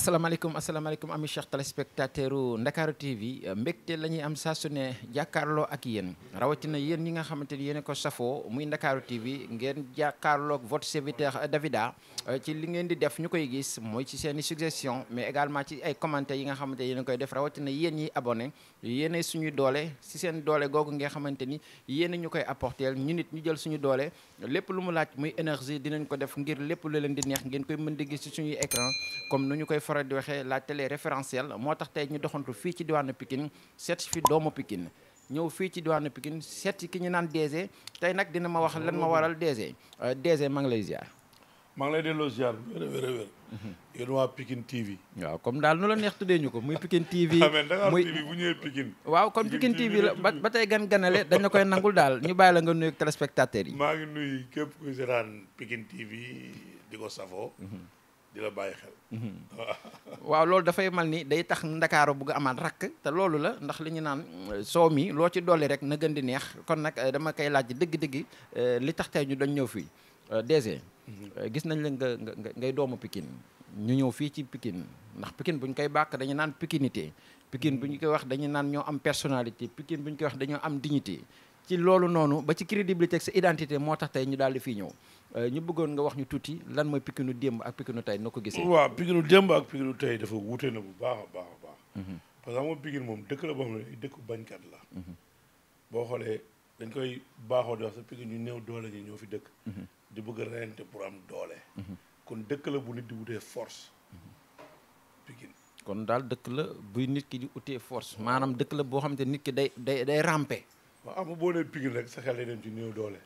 asalaamaaleykum asalaamaaleykum ami cheikh téléspectateur u Ndakaaru TV mbégte la ñuy am saa su ne jàkkaarloo ak yéen rawatina yéen ñi nga xamante ni yéen a ko safoo muy Ndakaaru TV ngeen jàkkaarloog votre serviteur Davida ci li ngeen di def ñu koy gis mooy ci seen i suggestion mais également ci ay commentaires yi nga xamante yéen a koy def rawatina yéen ñi abonné yéen suñuy doole si seen doole googu nga xamante ni yéen ñu koy apporter ñu nit ñu jël suñu doole lépp lu mu laaj muy énergie dinañ ko def ngir lépp lu leen di neex ngeen koy mën di gis ci suñuy écran comme nu ñu koy faral di waxee la télé référentielle moo tax tey ñu doxantu fii ci diwaanu Pikine seet fi doomu Pikine ñëw fii ci diwaanu Pikine seet ki ñu naan DG tey nag dina ma wax lan ma waral DG DG maa ngi lay ziar. maa ngi lay delloo ziar wér a wér a wér yéen waa Pikine TV waaw comme daal nu la neex tuddee ñu ko muy Pikine TV amee Dakar muy TV bu ñëwee Pikine waaw kon Pikine TV la ba ba tey gan ganale dañ la koy nangul daal ñu bàyyi la nga nuyu téléspectateurs yi. maa ngi nuyu képp kuy seetaan Pikine TV di ko safoo di la bàyyi xel waaw loolu dafay mal ni day tax ndakaaru bugg amaat rakk te loolu la ndax li ñu naan soow mi loo ci dolli rek na gën di neex kon nag dama koy laaj dëgg-dëgg li tax tey ñu dañ ñëw fii DG gis nañ la nga nga ngay doomu Pikine ñu ñëw fii ci Pikine ndax Pikine bu ñu koy bàkk dañu naan pikinité Pikine bu ñu koy wax dañu naan ñoo am personnalité Pikine bu ñu koy wax dañoo am dignité ci loolu noonu ba ci crédibilité ak sa identité moo tax tey ñu daal di fii ñëw ñu bëggoon nga wax ñu tuuti lan mooy Pikinu démb ak Pikinu tey noo ko gisee. waaw Pikinu démb ak Pikinu tey dafa wuute na bu baax a baax a baax parce que xam nga Pikine moom dëkk la boo xam ne dëkku bañkat la boo xoolee dañ koy baaxoo di wax sa Pikine ñu néew doole ñi ñoo fi dëkk di bëgg a reyante pour am doole kon dëkk la bu nit di wutee force Pikine kon daal dëkk la buy nit ki di utee force maanaam dëkk la boo xamante nit ki day day day rampe waaw am nga boo nee Pikine rek sa xel day dem ci néew doole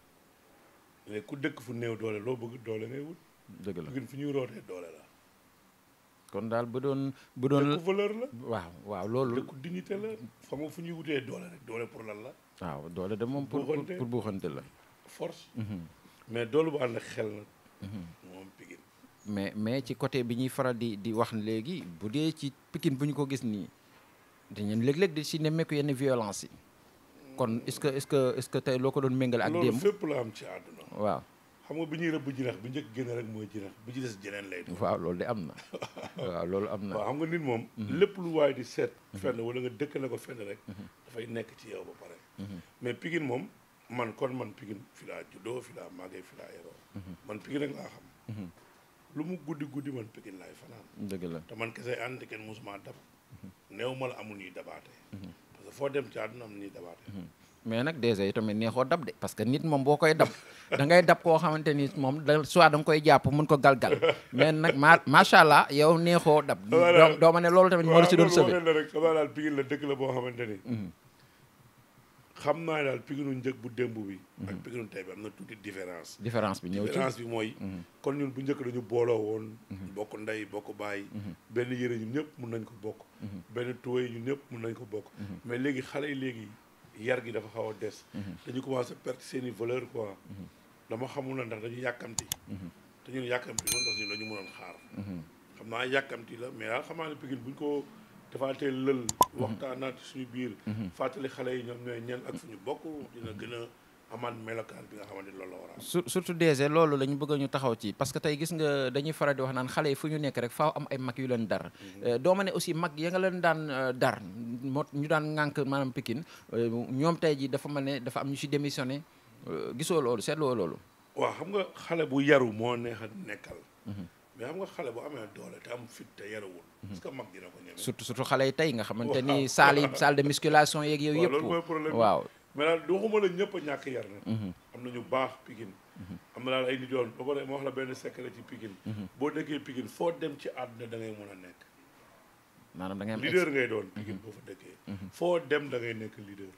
mais ku dëkk fu néew doole loo bëgg doole ngay wut dëgg la Pikine fu ñuy rootee doole la kon daal bu doon bu doon dëkku valeur la waaw waaw loolu dëkku dignité la xam nga fu ñuy wutee doole rek doole pour lan la waaw doole de moom pour Buuxante. pour buuxante la force mais doole bu ànd ak xel nag moom Pikine mais mais ci côté bi ñuy faral di di wax léegi bu dee ci Pikine bu ñu ko gis nii dañu léeg-léeg di si nemmeeku yenn violence yi kon est-ce que est-ce que est-ce que tey loo ko doon méngale ak loolu démb fépp la am ci àdduna waaw xam nga bi ñuy rëbb jinax bi njëkk génne rek mooy jinax bi ci des jeneen lay doon waaw loolu de am na waaw loolu am na waaw xam nga nit moom lépp lu waaye di seet fenn wala nga dëkkale ko fenn rek dafay nekk ci yow ba pare mais Pikine moom man kon man Pikine fi laa juddoo fi laa màggee fi laa yaroo man Pikine rek laa xam lu mu guddi guddi man Pikine laay fanaan dëgg la te man kese ànd kenn musuma dab néew ma la amul ñuy dabaate parce que foo dem ci àdduna am ñuy dabaate mais nag déjà yi tamit neexoo dab de parce que nit moom boo koy dab da ngay dab koo xamante ni moom da soit da nga koy jàpp mun ko galgal mais nag ma macha allah yow neexoo dab doo doo ma ne loolu tamit moo la si doon waaw sëbe loolu la rek xam naa daal Pikine la dëkk la boo xamante ni xam naa daal Pikinu njëg bu démb bi ak Pikinu tey bi am na tuuti différence différence bi ñëw ci différence bi mooy kon ñun bu njëkk dañu booloo woon bokk ndey bokk baay benn yëre ñun ñëpp mun nañ ko bokk benn tuwéy ñun ñëpp mun nañ ko bokk mais léegi xale yi léegi yar gi dafa xaw a des dañu commencé perdre seeni valeur quoi dama xamul na ndax dañu yàkkamti te ñun yàkkamti noonu parce que ñun dañu mënoon xaar xam naa yàkkamti la mais daal xam naa ne Pikine buñ ko defaatee lël waxtaanaat suñu biir fàttali xale yi ñoom ñooy ñan ak fu ñu bokk dina gën a amaat melokaan bi nga xamante ni loolu la war a am sur surtout DG loolu la ñu bëgg ñu taxaw ci parce que tey gis nga dañuy faral di wax naan xale yi fu ñu nekk rek faaw am ay mag yu leen dar doo ma ne aussi mag ya nga leen daan euh, dar moo ñu daan ŋànk maanaam Pikine euh, ñoom tey ji dafa mel ne dafa am ñu si démissionné euh, gisoo loolu seetloo loolu waaw xam nga xale bu yaru moo neex a nekkal mais xam nga xale bu amee doole te am fit te yaruwul parce que mag dina ko ñeme surtout surtout xale yi tey nga xamante ni Waaw. salle yi salle de musculation yeeg yooyu waaw yëpp loolu mooy problème bi. waaw mais daal waxuma la ñëpp a ñàkk yar na am na ñu baax Pikine am na daal ay nit yoon ba pare ma wax la benn secret ci Pikine boo dëkkee Pikine foo dem ci àdduna da ngay mën a nekk maanaam da ngay am leader ngay doon Pikine boo fa dëkkee foo dem da ngay nekk leader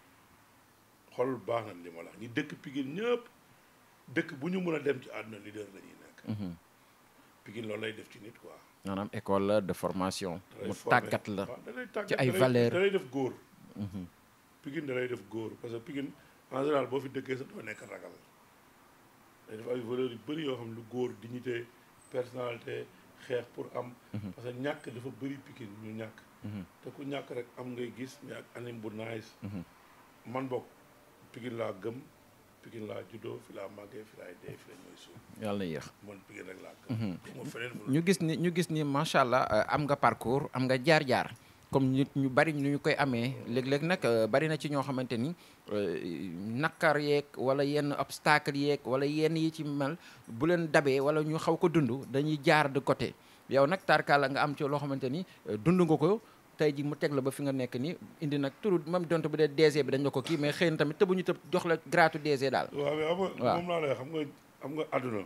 xool baax na li ma la wax ñi dëkk Pikine ñëpp dëkk bu ñu mën a dem ci àdduna leader la ñuy nekk Pikine loolu lay def ci nit quoi maanaam école la de formation da lay mu formé. tàggat la waaw da lay tàggat ci ay da lay- valeurs. da lay def góor Pikine da lay def góor parce que Pikine en général boo fi dëkkee sa doo nekk ragal day def ay valeurs yu bëri yoo xam lu góor dignité personnalité xeex pour am parce que ñàkk dafa bëri Pikine ñu ñàkk te ku ñàkk rek am ngay gis mais ak anim bu nice man bokk Pikine laa gëm Pikine laa juddoo fi laa màggee fi laay dee fi lañ may suuf yàlla na yéex man Pikine rek laa gëm ma feneen mu ñu gis ni ñu gis ni macha allah euh, am nga parcours am nga jaar-jaar comme nit ñu bari ñu koy amee léeg-léeg nag euh, bari na ci ñoo xamante ni euh, nakar yeeg wala yenn obstacle yeeg wala yenn yi ci mel bu leen dabee wala ñu xaw ko dund dañuy jaar de côté yow nag tarkaala nga am ci loo xamante ni euh, dund nga ko tey ji mu teg la ba fi nga nekk ni indi nag turu même donte bu dee DG bi dañ la ko kii mais xëy na tamit tëbuñu tëb jox la gratu DG daal waaw mais xam nga waaw. moom laa lay xam nga xam nga àdduna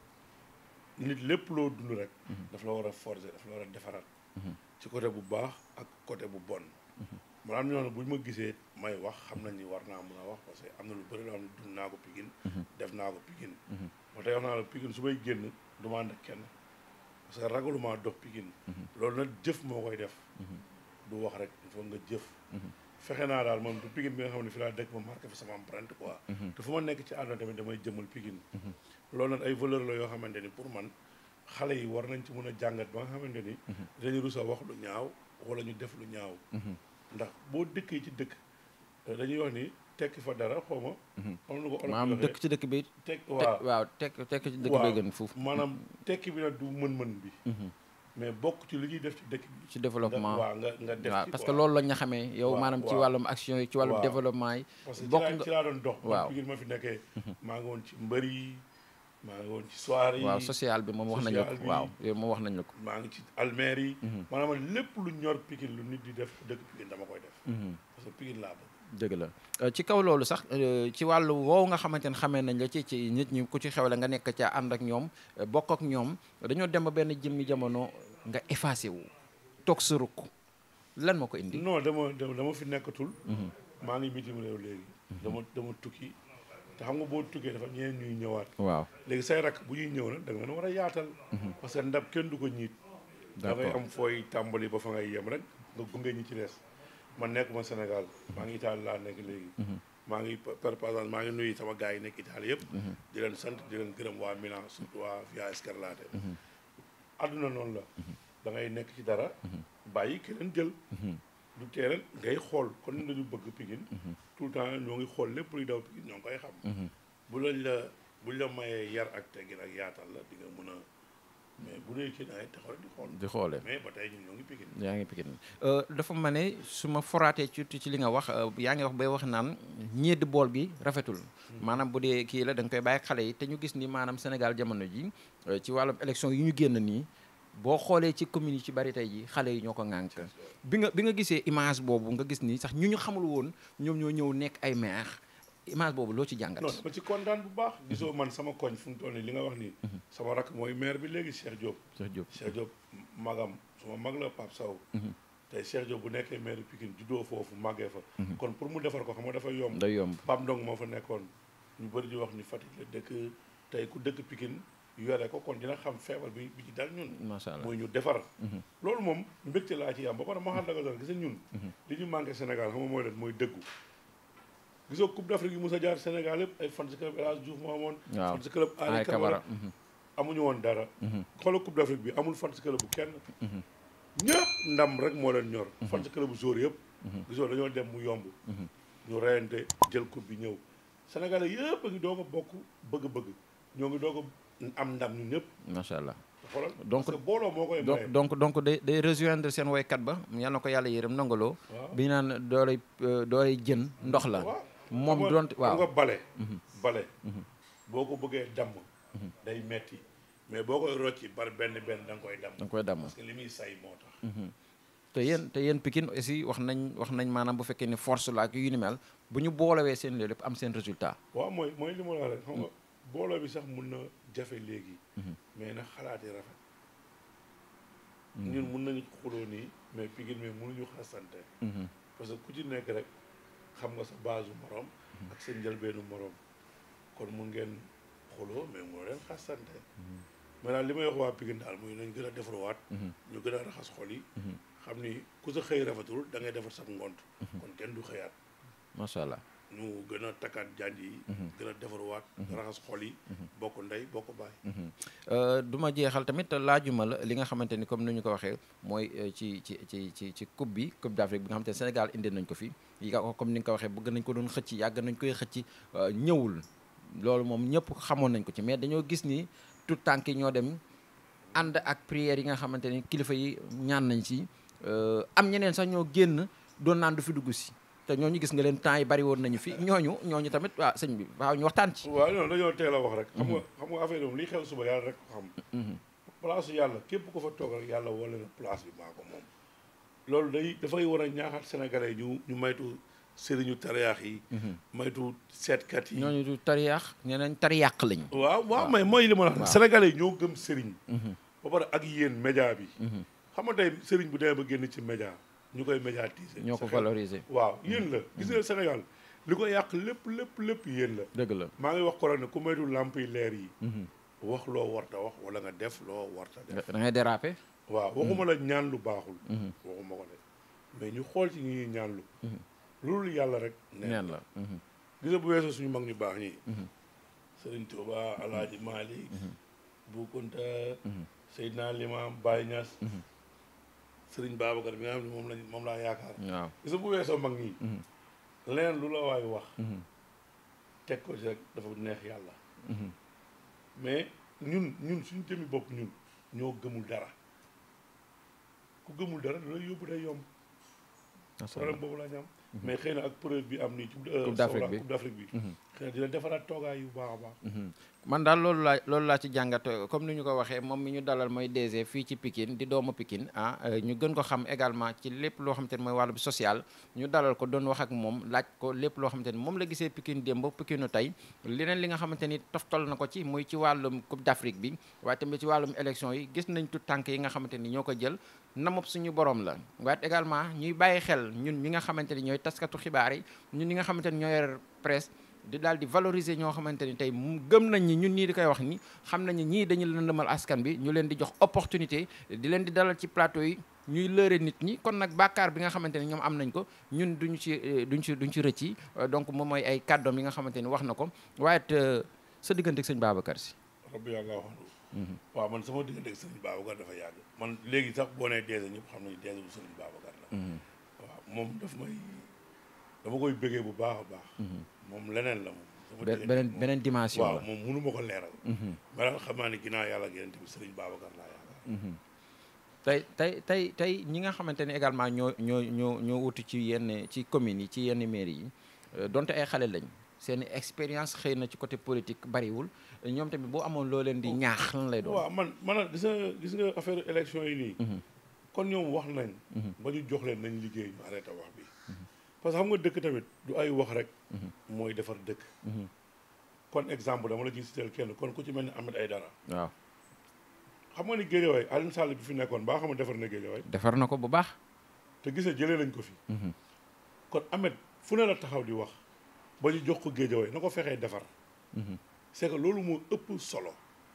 nit lépp loo dund rek daf la war a forger daf la war a defaraat ci côté bu baax ak côté bu bon man am na ñoo xam ne bu ñu ma gisee may wax xam nañ ni war naa mën a wax parce que am na lu bëri loo xam ne dund naa ko Pikine def naa ko Pikine moo tax wax naa la Pikine su may génn du ma ànd ak kenn parce que ragaluma dox Pikine loolu nag jëf moo koy def du wax rek il faut nga jëf fexe naa daal moom du Pikine bi nga xam ne fi laa dëkk ma marqué fi sama empreinte quoi te fu ma nekk ci àdduna tamit damay jëmal Pikine loolu nag ay valeur la yoo xamante ni pour man xale yi war nañ ci mën a jàngat ba nga xamante ni dañu rus a wax lu ñaaw wala ñu def lu ñaaw ndax boo dëkkee ci dëkk dañuy wax ni tekki fa dara xaw ma xam lu ko olof maanaam waxee dëkk ci dëkk bi tekk te- waaw waaw tekk tekk ci dëkk bi gën foofu maanaam tekki bi nag du mën-mën bi mais bokk ci li ñuy def ci dëkk bi ci développement waaw nga nga def waaw ci parce que quoi. loolu la ñu xamee yow waaw, maanaam ci waaw. wàllum action yi ci wàllum Waaw. développement yi parce que ci bokk laa nga ci laa doon dox waaw. waaw Pikine ma fi nekkee maa ngi woon ci mbër yi maa ngi woon ci soirée yi waaw social bi moom wax nañ la ko social bi. waaw yow moom wax nañ la ko maa ngi ci almeer yi maanaam lépp lu ñor Pikine lu nit di def dëkk Pikine dama koy def parce que Pikine laa bëgg dëgg la Euh, ci kaw loolu sax euh, ci wàllu woow nga xamante ne xamee nañ la ci ci nit ñi ku ci xewle nga nekk ca ànd ak ñoom euh, bokk ak ñoom dañoo dem ba benn jëmmi jamono nga effacé wu toog sa rukk lan moo ko indi non dama dama dama fi nekkatul maa ngi bitim réew léegi dama dama tukki te xam nga boo tukkee dafa ñeneen ñuy ñëwaat waaw léegi say rakk bu ñuy ñëw nag da nga leen war a yaatal parce que ndab kenn du ko ñiit da ngay D'accord. am fooy tàmbali ba fa ngay yem rek nga gunge ñi ci des man nekkuma Sénégal maa ngi Italie laa nekk léegi maa ngi per par exemple maa ngi nuyu sama gars yi nekk Italie yëpp di leen sant di leen gërëm waa Milan surtout waa Via Scarlatti àdduna noonu la da ngay nekk ci dara bàyyi keneen jël du teeral ngay xool kon ñun dañu bëgg Pikine tout le temps ñoo ngi xool lépp luy daw Pikine ñoo ngi koy xam bu lañ la buñ la mayee yar ak teggin ak yaatal la di nga mën a mais bu dee kii da ngay taxaw rek di xool di xoolee mais ba tey ñun ñoo ngi Pikine yaa ngi Pikine dafa ma ne su ma foraatee ci ci li nga wax euh, yaa ngi wax bay wax naan ñeedi bool bi rafetul maanaam bu dee kii la da nga koy bàyyi xale yi te ñu gis ni maanaam Sénégal jamono ji euh, ci wàllum élection yi ñu génn nii boo xoolee ci commune yi ci bari tey ji xale yi ñoo ko ŋànk bi nga bi nga gisee image boobu nga gis ni sax ñu ñu xamul woon ñoom ñoo ñëw nekk ay maire image boobu loo ci jàngat non dama ci kontaan bu baax gisoo man sama koñ fu mu toll nii li nga wax nii sama rakk mooy maire bi léegi Cheikh Diop Cheikh Diop Cheikh Diop magam suma mag la Pape Sow tey Cheikh Diop bu nekkee maire Pikine juddoo foofu màggee fa kon pour mu defar ko xam nga dafa yomb day yomb Pape Ndong moo fa nekkoon ñu bëri di wax ni Fatick la dëkk tey ku dëkk Pikine yore ko kon dina xam feebar bi bi ci dal ñun macha allah mooy ñu defar loolu moom mbégte laa ci am ba pare moo xam daga doon gis nga ñun li ñu manqué Sénégal xam nga mooy leen mooy dëggu gisoo Coupe d'Afrique yi mos a jaar Sénégal yëpp ay fan si club El Hadj Diouf moo amoon waaw fan si club ay Ali kabara Camara amuñu woon dara xoolal Coupe d'Afrique bi amul fan si club bu kenn ñëpp ndam rek moo leen ñor fan si club bu jour yëpp gisoo dañoo dem mu yomb ñu reyante jël coupe bi ñëw Sénégalais yëpp a ngi doog a bokk bëgg-bëgg ñoo ngi doog a am ndam ñun ñëpp macha allah xoolal Donc- parce que booloo moo koy donc maye donc donc day day rejoindre seen woykat ba yal na ko yàlla yërëm nangaloo waaw bi ñu naan dooley euh, dooley jën ndox la waaw moom xam nga- donte xam waaw nga bale bale boo ko bëggee damm day metti mais boo koy rocci par benn benn da nga koy damm da nga koy damm parce que li muy say moo tax te yéen te yéen Pikine aussi wax nañ wax nañ maanaam bu fekkee ne force la ak yu ni mel bu ñu boolewee seen loolu lépp am seen résultat waaw mooy mooy li ma la wax rek xam nga booloo bi sax mun na jafe léegi mais na xalaat yi rafet ñun mun nañu xuloo nii mais Pikine mais mënuñu xasante parce que ku ci nekk rek xam nga sa base morom ak sa njëlbeenu morom kon mun ngeen xuloo mais mënoo leen xasante mais daal li may wax waa Pikine daal muy nañ gën a defaruwaat ñu gën a raxas xol yi xam ni ku sa xëy rafetul da ngay defar sa ngont kon kenn du xëyaat macha allah ñu gën a takkaat janj yi gën a defaruwaat raxas xol yi bokk ndey bokk baay Euh, du ma jeexal tamit laajuma la li nga xamante ni comme ni ñu ko waxee mooy euh, ci ci ci ci ci coupe bi coupe d'Afrique bi nga xamante ne Sénégal indi nañ ko fi yi nga ko comme ni nga ko waxee bëgg nañ ko doon xëcc yàgg nañ koy xëcc euh, ñëwul loolu moom ñëpp xamoon nañ ko ci mais dañoo gis ni tout tànk yi ñoo dem ànd ak prières yi nga xamante ni kilifa yi ñaan nañ ci am ñeneen sax ñoo génn doon naan du fi dugg si te ñooñu gis nga leen temps yi bari woon nañu fi ñooñu ñooñu tamit waa sëñ bi waaw ñu waxtaan ci. waaw non dañoo teel a wax rek. xam nga xam nga affaire moom liy xew suba yàlla rek ko xam. place yàlla képp ko fa toog rek yàlla wala na place bi maa ko moom. loolu day dafay war a ñaaxaat sénégalais ñu ñu maytu sëriñu tariyaax yi. maytu seetkat yi. ñooñu du tariyaax ñeneen tariyàq lañu. waaw waaw mais mooy li ma la wax sénégalais yi ñoo gëm sëriñ. ba pare ak yéen média bi. xam nga tey sëriñ bu demee ba génn ci média ñu koy médiatiser. ñoo ko valoriser. waaw yéen la gis nga Sénégal li ko yàq lépp lépp lépp yéen la. dëgg la maa ngi wax ko ne ku maytu lamp yi leer yi. wax loo warta wax wala nga def loo warta def. da ngay déraper. waaw waxuma la ñaan lu baaxul. waxuma ko de mais ñu xool ci ñi ñaan lu. loolu yàlla rek. neen la gis nga bu weesoo suñu mag ñu baax ñi. Sëriñ Tuuba Alaaji Maalik. Bu Kunta. Seydina Limaam Baye Niass. Sëriñ Babacar bi nga xam ne moom lañ moom laa yaakaar. waaw gis nga bu weesoo mag ñi. leneen lu la waay wax. teg ko ci rek dafa neex yàlla. mais ñun ñun suñu jëmi bopp ñun ñoo gëmul dara ku gëmul dara da lay yóbbu day yomb. problème boobu la ñu am. mais xëy na ak preuve bi am nii. Coupe d'Afrique bi Coupe d'Afrique bi. xëy na dina defaraat toogaay yu baax a baax. man daal loolu laa loolu laa ci jàngat comme ni ñu ko waxee moom mi ñu dalal mooy DG fii ci Pikine di doomu Pikine ah ñu gën ko xam également ci lépp loo xamante ni mooy wàllu social ñu dalal ko doon wax ak moom laaj ko lépp loo xamante ni moom la gisee Pikine démb Pikine tey leneen li nga xamante ni toftal na ko ci muy ci wàllum Coupe d'Afrique bi waaye tamit ci wàllum élection yi gis nañ tout tànk yi nga xamante ni ñoo ko jël namop suñu borom la waaye également ñuy bàyyi xel ñun ñi nga xamante ni ñooy taskatu xibaar yi ñun ñi nga xamante ni ñooy yor presse di daal di valoriser ñoo xamante ni tey gëm nañ ñi ñun ñii di koy wax ni xam nañ ni ñii dañu lëndëmal askan bi ñu leen di jox opportunité di leen di dalal ci plateau yi ñuy lëre nit ñi kon nag bàkkaar bi nga xamante ni ñoom am nañ ko ñun duñu ci duñ ci duñ ci rëcci donc moom mooy ay kàddoom yi nga xamante ni wax na ko waaye it sa diggante ak sëñ Babacar si rabbi yàlla wax waaw man sama diggante ak sëñ Babacar dafa yàgg man léegi sax boo nee deese ñëpp xam nañu deese bu sëñ Babacar la waaw moom daf may dama koy bëggee bu baax a baax moom leneen la moom beneen beneen dimension la waaw moom mënu ma ko leeral ma daal xam naa ne ginnaaw yàlla ak yeneen bi sëriñ Babacar laa yaakaar tey tey tey tey ñi nga xamante ne également ñoo ñoo ñoo ñoo wutu ci yenn ci communes yi ci yenn mairie yi donte ay xale lañ seen expérience xëy na ci côté politique bariwul ñoom tamit boo amoon loo leen di ñaax lan lay doon waaw man man gis nga gis nga affaire élection yi nii kon ñoom wax nañ ba ñu jox leen nañ liggéey ñu arrêté wax bi parce que xam nga dëkk tamit du ay wax rek mooy defar dëkk kon exemple dama la ciy citeel kenn kon ku ci mel ni Ahmed Aïdara waaw xam nga ni Guédiawaye Alioune Sall bi fi nekkoon baa xam nga defar na Guédiawaye defar na ko bu baax te gis nga jëlee nañ ko fi kon Ahmed fu ne la taxaw di wax ba ñu jox ko Guédiawaye na ko fexee defar c'est que loolu moo ëpp solo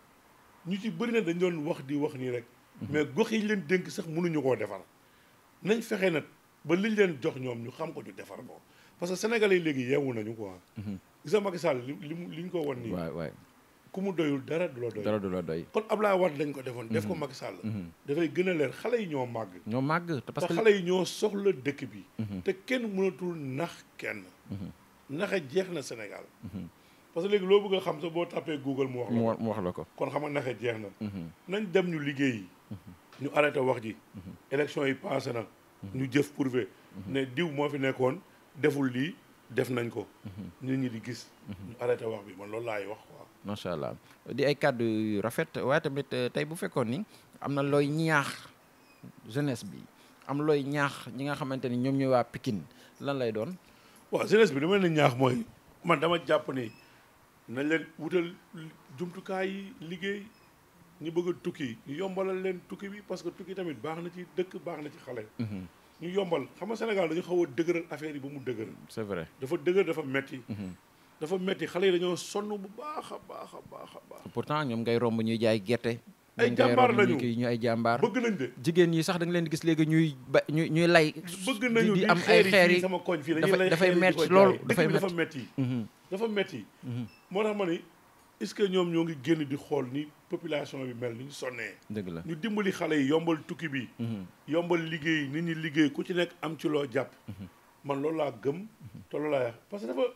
ñu ci bëri na dañ doon wax di wax nii rek mais gox yi leen dénk sax mënuñu koo defar nañ fexe nag ba liñ leen jox ñoom ñu xam ko ñu defar ko parce que sénégalais yi léegi yeewu nañu quoi gis nga Macky Sall li mu li ñu ko won nii waay waay ku mu doyul dara du la doy dara du la doy kon Ablaye Wade lañ ko defoon def ko Macky Sall dafay gën a leer xale yi ñoo màgg ñoo màgg te parce que xale yi ñoo soxla dëkk bi te kenn mënatul nax kenn naxe jeex na Sénégal parce que léegi loo bëgg a xam sa boo tapé Google mu wax la mu ko wax mu wax la ko kon xam nga naxe jeex na nañ dem ñu liggéeyi ñu arrêté wax ji élection yi passé na ñu jëf prouvé ne diw moo fi nekkoon deful lii def nañ ko nit ñi di gis ñu arrêté wax bi man loolu laay wax quoi macha allah di ay kàddu yu rafet waaye tamit tey bu fekkoon ni am na looy ñaax jeunesse bi am looy ñaax ñi nga xamante ni ñoom ñooy waa Pikine lan lay doon waaw jeunesse bi dama leen ñaax mooy man dama jàpp ni nañ leen wutal jumtukaay yi liggéey ñu bëgg a tukki ñu yombalal leen tukki bi parce que tukki tamit baax na ci dëkk baax na ci xale ñu yombal xam nga Sénégal dañu xaw a dëgëral affaire yi ba mu dëgëral c'est vrai dafa dëgër dafa metti dafa metti xale yi dañoo sonn bu baax a baax a baax a baax pourtant ñoom ngay romb ñuy jaay gerte Ay ñoom ngay jàmbaar romb ñu lañu. kii ñu ay jàmbaar bëgg nañ de jigéen ñi sax da nga leen di gis léegi ñuy ba ñuy ñuy lay bëgg di- nañu di di am ay xeer xeer yi yi sama koñ fii dañuy dafa- lay dafay xeer yi di metti ko lool, jaay. dafay dëkk bi dafa metti. metti Mhm, dafa metti mhm. moo tax ma ni est-ce que ñoom ñoo ngi génn di xool ni population bi mel ni ñu sonnee dëgg la ñu dimbali xale yi yombal tukki bi Mhm, yombal liggéey nit ñi liggéey ku ci nekk am ci loo jàpp man loolu laa gëm te loolu laa wax parce que dafa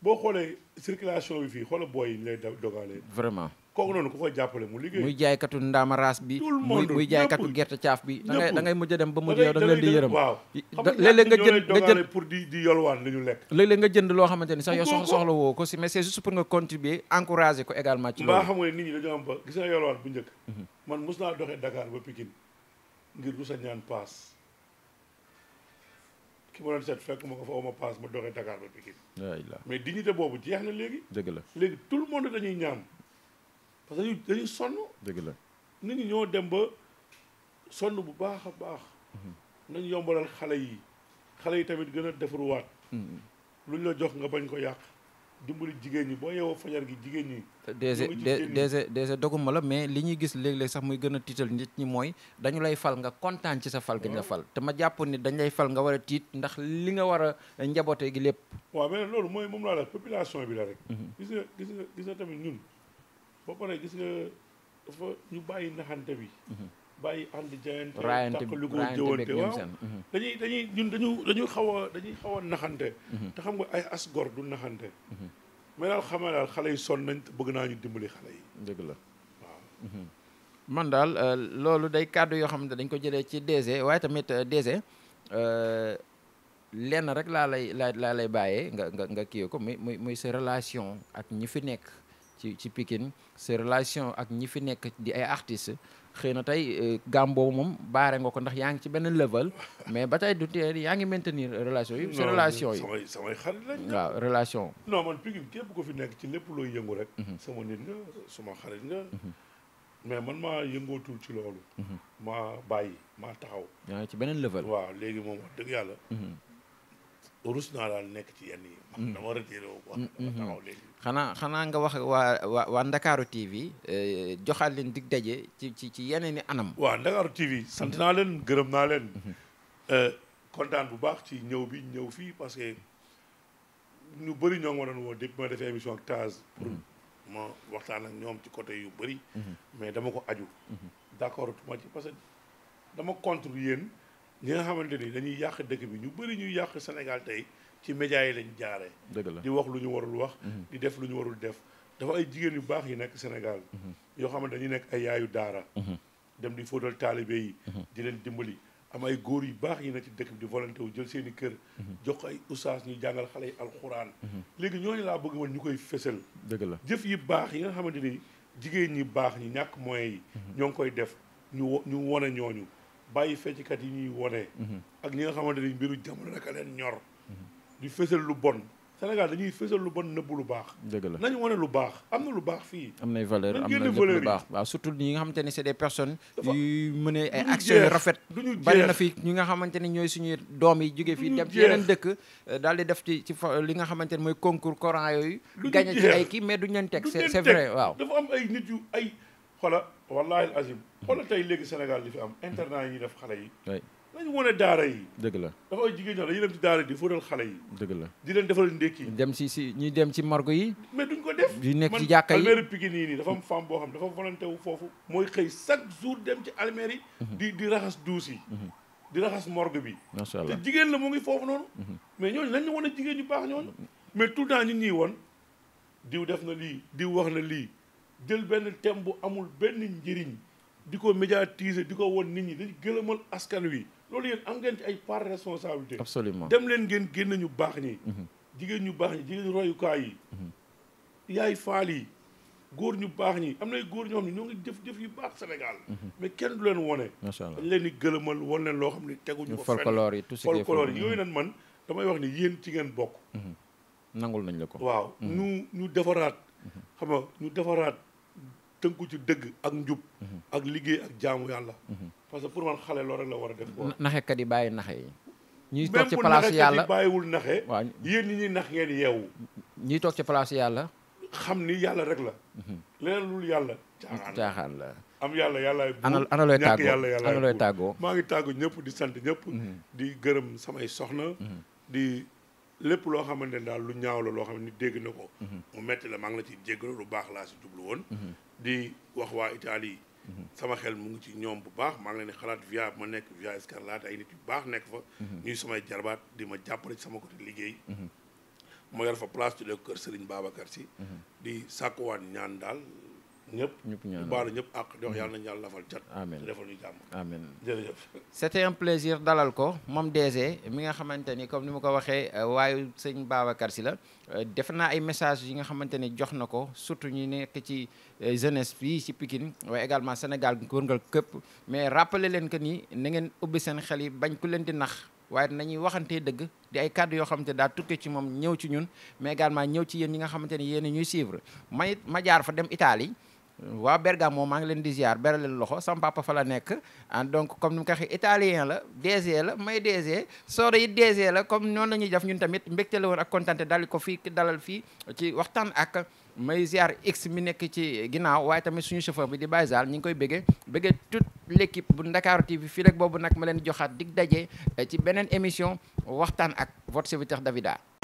boo xoolee circulation bi fii xoola booy yi ñu lay da- dogalee vraiment kooku noonu ku ko jàppale mu liggéey muy jaaykatu ndaama raas bi Tout le muy monde, muy jaaykatu ñëpp. gerte caaf bi da ngay ñëpp. da ngay mujj a dem ba mujj da yow da nga leen di yërëm waaw Da- xam léeg-léeg nga ñoo lay jënd nga dogale jënd pour di di yolwaan li ñu lekk léeg-léeg nga jënd loo xamante ni sax yow Bëggoo soxla ko. soxla woo ko si mais c'est juste pour nga contribuer encourager ko également ci mbaa loolu xam nga ne nit ñi dañoo am ba gis nga yolwaan bu njëkk man mos naa doxee Dakar ba Pikine ngir du sa ñaan paas ki ma doon seet fekk ma ko fa ma paas ma doxee Dakar ba Pikine waay la mais dignité boobu jeex na léegi dëgg la léegi tout le monde dañuy ñaan parce que dañuy dañuy sonn dëgg la nit ñi ñoo dem ba sonn bu baax a baax nañ yombalal xale yi xale yi tamit gën a defaruwaat luñ la jox nga bañ ko yàq dimbali jigéen ñi boo yeewoo fajar gi jigéen ñi DG ñoo ngi ci D- génn. DG DG doguma la mais li ñuy gis léeg-léeg sax muy gën a tiital nit ñi mooy dañu lay fal nga kontaan ci sa fal gi ñu la fal te ma jàpp ni dañ lay fal nga war a tiit ndax li nga war a njaboote gi lépp waaw mais loolu mooy moom laa la population bi la rek gis nga gis nga gis nga tamit ñun ba pare gis nga dafa ñu bàyyi naxante bi bàyyi ànd jayante raayante tàq lu ko raayante jëwante beeg ñoom waaw seen mhm. dañuy dañuy ñun dañu dañuy xaw a dañuy xaw a naxante te xam nga ay as gor du naxante mais daal xamal daal xale yi sonn nañ te bëgg naa ñu dimbali xale yi dëgg la waaw man daal euh, loolu day kàddu yoo xamante dañ ko jëlee ci DG waaye tamit euh, DG euh, lenn rek laa lay laa laa lay bàyyee nga nga nga kii ko muy muy muy sa relation ak ñi fi nekk ci ci Pikine sa relation ak ñi fi nekk di ay artistes xëy na tey euh, gam boobu moom baare nga ko ndax yaa ngi ci benn level mais ba tey du tee yaa ngi maintenir relation yi sa Non, relation yi samay samay xarit lañ waaw relation non man Pikine képp ko fi nekk ci lépp looy yëngu rek sama nit nga suma xarit nga mais man maa yëngootul ci loolu maa bàyyi maa taxaw yaa ngi ci beneen level waaw léegi moom wax dëgg yàlla rus naa daal nekk ci yenn yi man dama retiré wu quoi dama taxaw léegi xanaa xanaa nga wax waa waa waa Ndakaaru TV euh, joxaat leen dig daje ci ci ci yeneen i anam waaw Ndakaaru TV sant naa leen gërëm naa leen kontaan bu baax ci ñëw bi ñëw fii parce que ñu bëri ñoo ngi ma doon woo depuis ma defee émission ak Taz pour ma waxtaan ak ñoom ci côté yu bëri mais dama ko aju d'accord tuma ci parce que dama contre yéen ñi nga xamante ni dañuy yàq dëkk bi ñu bëri ñuy yàq Sénégal tey ci médias yi lañ jaaree dëgg la di wax lu ñu warul wax di def lu ñu warul def dafa ay jigéen yu baax yi nekk Sénégal yoo xamante dañuy nekk ay yaayu daara dem di fóotal taalibe yi di leen dimbali am ay góor yu baax yi nekk ci dëkk bi di volonté wu jël seen i kër jox ko ay ustaas ñuy jàngal xale yi alxuraan léegi ñooñu laa bëgg man ñu koy fësal dëgg la jëf yi baax yi nga xamante ni jigéen ñi baax ñi ñàkk moyens yi ñoo ngi koy def ñu wo- ñu wone ñooñu bàyyi fecckat yi ñuy wone ak ñi nga xamante ni mbiru jamono rek a leen ñor di fësal lu bon Sénégal dañuy fësal lu bon nëbbu lu baax dëgg la nañu wane lu baax am na lu baax fii am nay valeur Nañ am génne na lépp valeur lu yi. baax waaw surtout ñi nga xamante ne c'est des personnes Dafa- yu mën ay duñu actions yu jeex, rafet duñu bari na jeex. fi ñi nga xamante ni ñooy suñuy doom yi jóge fii Duñu dem ci yeneen jeex. dëkk euh, daal di def ci ci fa- li nga xamante ne mooy concours Coran yooyu Duñu gagné ci jeex. ay kii mais duñ leen teg du c'est leen c'est teg. vrai waaw dafa am ay nit yu ay xola wallahi azim xola tey léegi Sénégal li fi am internat yi ñuy def xale yi oui nañu wane daara yi dëgg la dafa ay jigéen ñoo dañuy dem ci daara yi di fóotal xale yi dëgg la di leen defal ndékki dem ci si ñuy dem ci morgue yi mais duñ ko def di nekk man ci jàkka yi almeeri Pikine yi nii dafa am femme boo xam dafa volonté wu foofu mooy xëy chaque jour dem ci almeer yi di di raxas duus yi di raxas morgue bi macha te allah jigéen la mu ngi foofu noonu mais ñooñu nañ ñu wan a jigéen ñu baax ñooñu mais tout le temps ñu ñuy won diw def na lii diw wax na lii jël benn thème bu amul benn njëriñ di ko médiatiser di ko won nit ñi dañ gëlëmal askan wi loolu yéen am ngeen ci ay part de responsabilité absolument dem leen ngeen génn ñu baax ñi jigéen ñu baax ñi jigéen royukaay yi yaay faal yi góor ñu baax ñi am na ay góor ñoo xam ne ñoo ngi jëf jëf yu baax Sénégal mais kenn du leen wone macha allah dañ leen di gëlëmal won leen loo xam ne teguñu ñu ko fenn folklore yi tout ce qui est folklore folklore. yooyu nag man damay wax ni yéen ci ngeen bokk nangul nañ la ko waaw ñu ñu defaraat xam nga ñu defaraat tënku ci dëgg ak njub ak liggéey ak jaamu yàlla parce que pour man xale loolu rek la war a def quoi Na- naxekat yi bàyyi naxe yi ñuy toog même ci bu place naxekat yàlla yi bàyyiwul naxe waaw yéen ñi ñuy nax ngeen yeewu ñuy toog ci place yàlla xam ni yàlla rek la leneen lul yàlla caaxaan la. caaxaan la am yàlla yàllaay buur ana ana looy ñàkk tàggoo yàlla yàllaay ana looy buur. tàggoo maa ngi tàggu ñëpp di sant ñëpp di gërëm samay soxna di lépp loo xamante ne daal lu ñaaw la loo xam ne ni dégg na ko mu metti la maa ngi la ci jéggalu lu baax laa si jublu woon di wax waa Italie sama xel mu ngi ci ñoom bu baax maa ngi leen di xalaat via ma nekk via Scarlatti ay nit yu baax nekk fa ñuy samay jarbaat di ma jàppale ci sama côté liggéey ma yor fa place tuddee ko kër Serigne Babacar si di sàkkuwaat ñaan daal ñëpp ñëpp ñu ñaan baalu ñëpp ak di wax yàlla nañu yàlla lafal cat Amiin. te defal ñu jàmm amen jërëjëf c'était un plaisir dalal ko moom DG mi nga xamante ni comme ni ma ko waxee euh, waayu sëñ Babacar si la euh, def naa ay message yi nga xamante ni jox na ko surtout ñi nekk ci euh, jeunesse fii ci Pikine waaye également Sénégal wërngal këpp mais rappeler leen que ni na ngeen ubbi seen xel yi bañ ku leen di nax waaye nañuy waxantee dëgg di ay kàddu yoo xamante daa tukkee ci moom ñëw ci ñun mais également ñëw ci yéen ñi nga xamante ni yéen a ñuy suivre may ma jaar fa dem Italie waa Bergamo maa ngi leen di ziar beral leen loxo sama papa fa la nekk ah donc comme ni mu ko waxee italien la DG la may DG Soda it DG la comme noonu la ñuy def ñun tamit mbégte la woon ak kontaan dal ko fii dalal fii ci waxtaan ak may ziar x mi nekk ci ginnaaw waaye tamit suñu chauffeur bi di Baye Zal ñu ngi koy bëggee bëggee toute l'équipe bu Ndakaaru TV fii rek boobu nag ma leen joxaat dig daje ci beneen émission waxtaan ak votre serviteur Davida